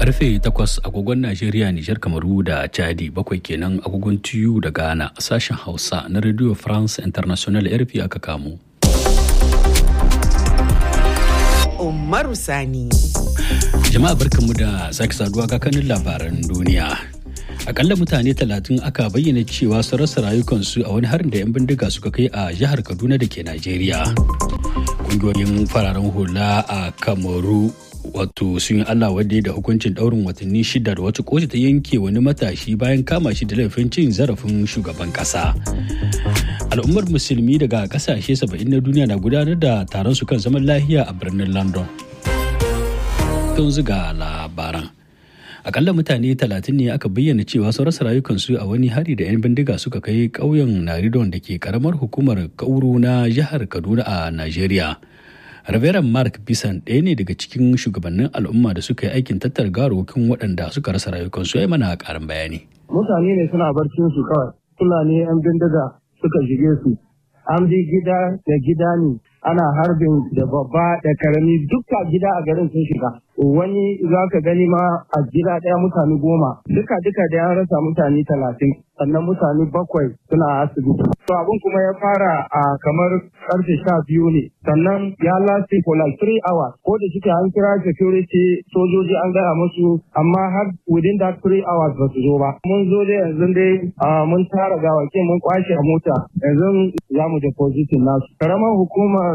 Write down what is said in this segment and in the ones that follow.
karfe 8 agogon Najeriya, Nijar, Kamaru da Chadi bakwai kenan agogon TU da Ghana sashen Hausa na Radio France International RFI aka kamo. Umaru Sani. Jama'a barkanmu da sake saduwa kakanin labaran duniya. Akalla mutane talatin aka bayyana cewa sun rasa rayukansu a wani harin da 'yan bindiga suka kai a jihar Kaduna da ke Najeriya. Kungiyoyin fararen hula a Kamaru wato sun yi Allah wadda da hukuncin daurin watanni shida da wata kotu ta yanke wani matashi bayan kama shi da laifin cin zarafin shugaban kasa. Al'ummar musulmi daga kasashe 70 na duniya na gudanar da taron su kan zaman lahiya a birnin London. Tun ziga labaran. Akalla mutane 30 ne aka bayyana cewa sun rasa rayukansu a wani hari da 'yan bindiga suka kai ƙauyen Naridon da ke karamar hukumar Kauru na jihar Kaduna a Najeriya. Reverend Mark Bisan ɗaya ne daga cikin shugabannin al'umma da suka yi aikin tattara garokin waɗanda suka rasa rayukansu ya mana ƙarin bayani. Mutane ne suna barcin su kawai, Fulani 'yan bindiga suka shige su. An bi gida da gida ne, ana harbin da babba da karami duka gida a garin sun shiga. Wani za ka gani ma a gida ɗaya mutane goma, duka duka da ya rasa mutane talatin, sannan mutane bakwai suna asibiti. To abin kuma ya fara a kamar karfe sha biyu ne, sannan ya lasti for like three hours. Ko da shike an kira security sojoji an gaya musu, amma har within that three hours ba su zo ba. Mun zo dai yanzu dai mun tara gawakin mun kwashe a mota, yanzu za mu depositin nasu. Karamar hukumar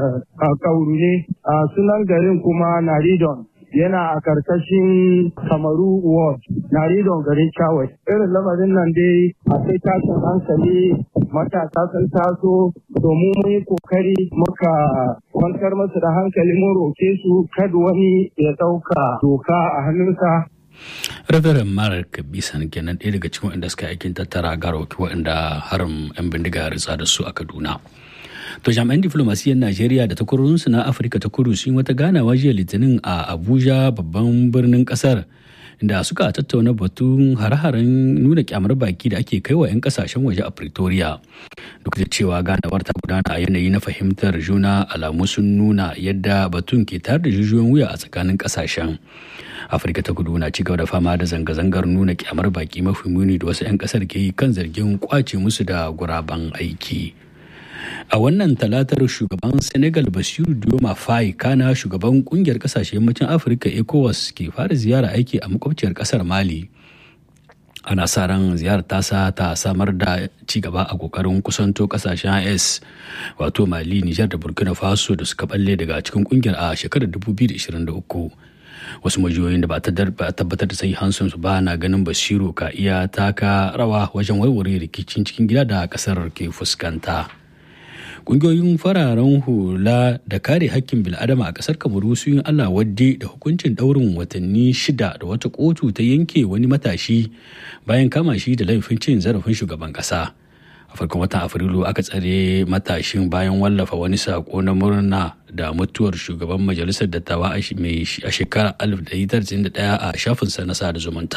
kauru ne, sunan garin kuma Naridon. yana a karkashin kamaru ward na ridon garin chawai irin lamarin nan dai akwai tashin hankali matasa sun taso domin mun yi kokari muka kwantar masu da hankali mun roke su kada wani ya dauka doka a hannunsa Reverend Mark Bisan kenan ɗaya daga cikin waɗanda suka aikin tattara garoki waɗanda harin 'yan bindiga ya ritsa da su a Kaduna. To jami'an diflomasiyyar Najeriya da takwarorinsu na Afirka ta kudu sun wata ganawa jiya Litinin a Abuja babban birnin kasar da suka tattauna batun hare-haren nuna kyamar baki da ake kai wa 'yan kasashen waje a Pretoria. Duk da cewa ganawar ta gudana a yanayi na fahimtar juna alamu sun nuna yadda batun ke tare da jijiyoyin wuya a tsakanin kasashen. Afirka ta kudu na cigaba da fama da zanga-zangar nuna kyamar baki mafi muni da wasu 'yan kasar ke yi kan zargin kwace musu da guraben aiki. a wannan talatar shugaban senegal basiru dioma faye kana shugaban kungiyar kasashe yammacin afirka ecowas ke fara ziyara aiki a makwabciyar kasar mali ana sa ran ziyarar tasa ta samar da ci gaba a kokarin kusanto kasashen is wato mali nijar da burkina faso da suka balle daga cikin kungiyar a shekarar 2023 wasu majiyoyin da ba a tabbatar da sai hansun su ba na ganin basiru ka iya taka rawa wajen warware rikicin cikin gida da kasar ke fuskanta. kungiyoyin fararen hula da kare hakkin bil'adama a kasar kamaru sun yi allah wadde da hukuncin daurin watanni shida da wata kotu ta yanke wani matashi bayan kama shi da laifin cin zarafin shugaban kasa a farkon watan afrilu aka tsare matashin bayan wallafa wani sako na murna da mutuwar shugaban majalisar dattawa a shekarar 1991 a shafinsa na sada zumunta